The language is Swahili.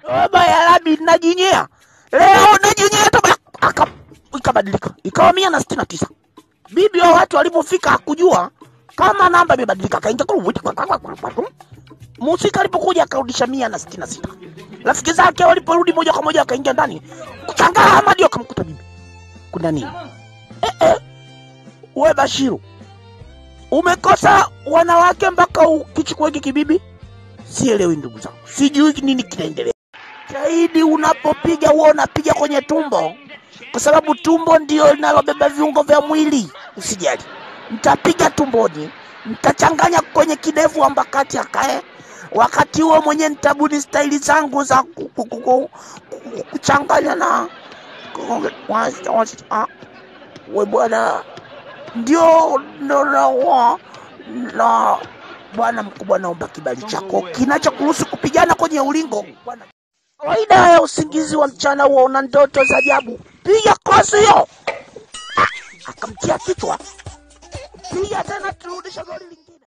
baba ya labi najinyea leo najinyea tu ba- aka ikabadilika ikawa mia na sitini na tisa bibi wa watu alipofika hakujua kama namba imebadilika akaingia musika alipokuja akarudisha mia na sitini na sita rafiki zake waliporudi moja kwa moja akaingia ndani kuchangaa Hamadi akamkuta bibi kuna nini eh, eh. we Bashiru umekosa wanawake mpaka ukichukua hiki kibibi sielewi ndugu zangu sijui nini kinaendelea zaidi unapopiga huwa unapiga kwenye tumbo kwa sababu tumbo ndio linalobeba viungo vya mwili usijali mtapiga tumboni mtachanganya kwenye kidevu ambakati akae wakati huo mwenye nitabuni staili zangu za ku- ku- ku- ku- ku- kuchanganya na Ah, we bwana ndio ndo na na bwana mkubwa naomba kibali chako kinachokuruhusu kupigana kwenye ulingo bwana kawaida ya usingizi wa mchana huwa una ndoto za ajabu piga kosi hiyo Ah, akamtia kichwa piga tena turudisha goli lingine